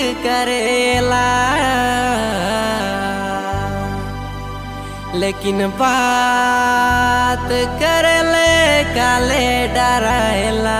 करेला लेकिन बात करले काले डराएला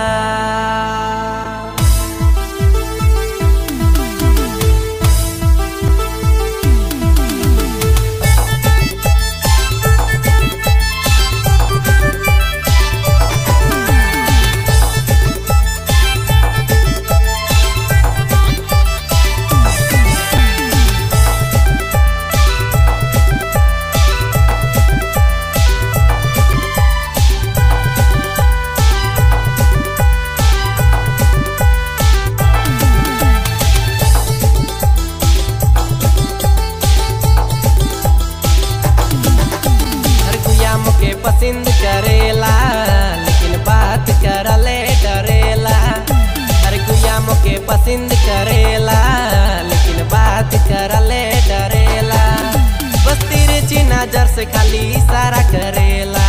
हर गुया मुके पसंद करेला लेकिन बात करले डरेला हर गुया मुके पसंद करेला लेकिन बात करले डरेला बस तिरछी नजर से खाली इशारा करेला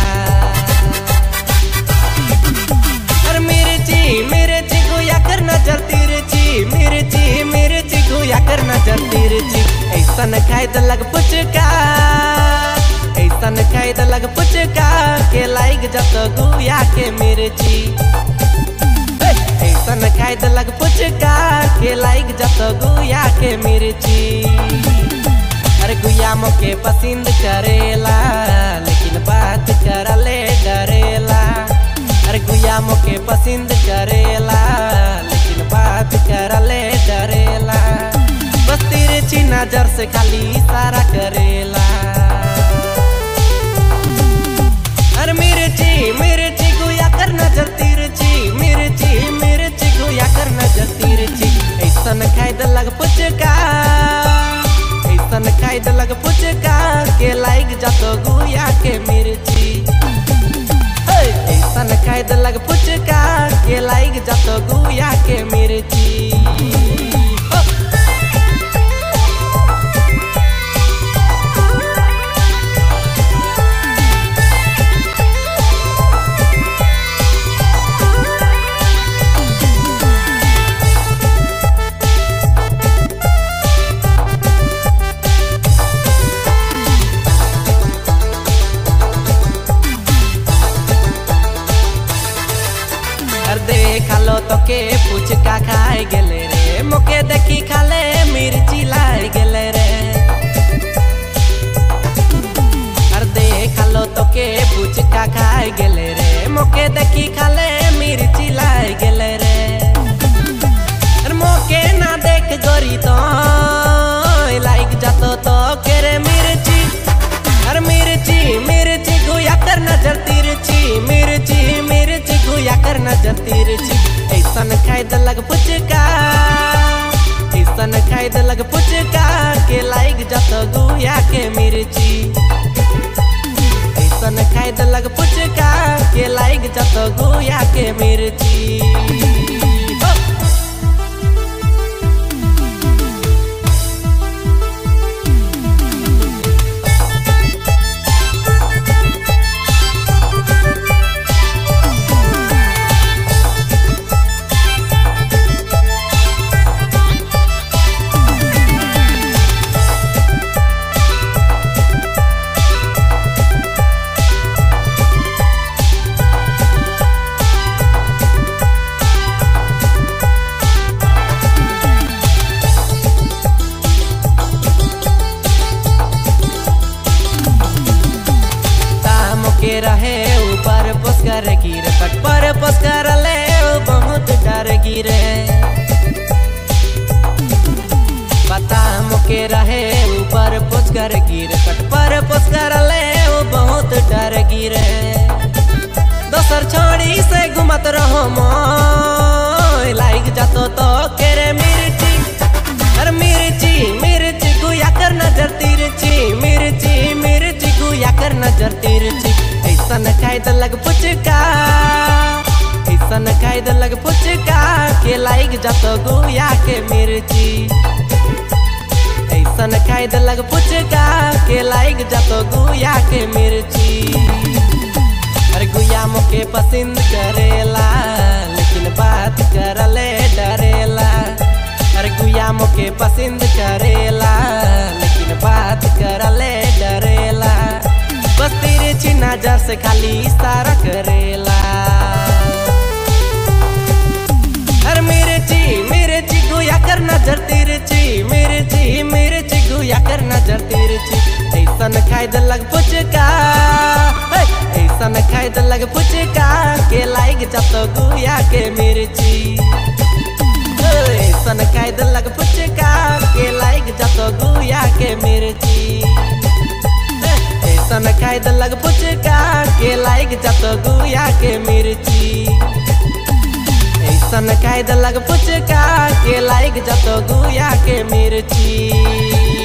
हर मिर्ची मिर्ची गुया कर नजर तिरछी मिर्ची मिर्ची गुया कर नजर तिरछी ऐसन खाए तो लग पुचका ऐसन खाए तो लग पुचका के लाइक जत गुया के मिर्ची हे, ऐसन खाए तो लग पुचका के लाइक जत गुया के मिर्ची अरे गुया मोके पसंद करेला लेकिन बात करले डरेला अरे गुया मोके पसंद करेला लेकिन बात करले डरेला बस तिरछी नजर से खाली इशारा करेला अरे मिर्ची मिर्ची गुया कर नजर तिरछी मिर्ची मिर्ची गुया कर नजर तिरछी ऐसन खाए तो लग पुचका ऐसन खाए तो लग पुचका के लाइक जातो गुया के मिर्ची हे, ऐसन खाए तो लग पुचका के लाइक जातो गुया के मिर्ची हो। अर देखालो तो के पुचका खाए गेले रे मोके देखी खाले मिर्ची लाई गेले रे अर देखालो तो के पुचका खाए गेले रे मोके देखी खाले मिर्ची लाई गेले रे अर मोके ना देख गोरी तो लाइक जातो तो के रे मिर्ची अरे मिर्ची मिर्ची गुया कर नजर तिरछी मिर्ची मिर्ची गुया कर नजर तिरछी ऐसन खाए तो लग पुचका ऐसन खाए तो लग पुचका के लाइक जत गुया के मिर्ची ऐसन खाए तो लग पुचका के लाइक जत गुया के मिर्ची हो। दाम के रहे ऊपर पुस्कर गिर कट पर पुस्कर ले बहुत डर गिरे बताम के रहे ऊपर पुस्कर गिर कट पर पुस्कर ले बहुत डर गिरे दोसर छोड़ी से घुमत रहो मोय लाइक जातो तो केरे मिर्ची अरे मिर्ची मिर्ची गुया कर नजर तिरछी मिर्ची मिर्ची गुया कर नजर तिरछी ऐसन खाए तो लग पुचका ऐसन खाए तो लग पुचका के लाइक जातो गुया के मिर्ची ऐसन खाए तो लग पुचका के लाइक जातो गुया के मिर्ची अरे गुया मोके पसंद करेला लेकिन बात करले डरेला अरे गुया मोके से खाली इशारा करेला अरे मेरे ची मेरे ची गुया कर नजर तेरे ची मेरे ची मेरे ची गुया कर नजर तेरे ची ऐसन खाए दे लग पुचका हे, ऐसन खाए दे लग पुचका के लाइक जब तो गुया के मेरे ची ऐसन खाए दे लग पुचका के लाइक जब तो गुया के मेरे ची ऐसन खाए दे लग पुचका के लाइक जब तो गुया के मेरे ची ऐसन खाए लग पुचका के लाइक जतो गुया के मिर्ची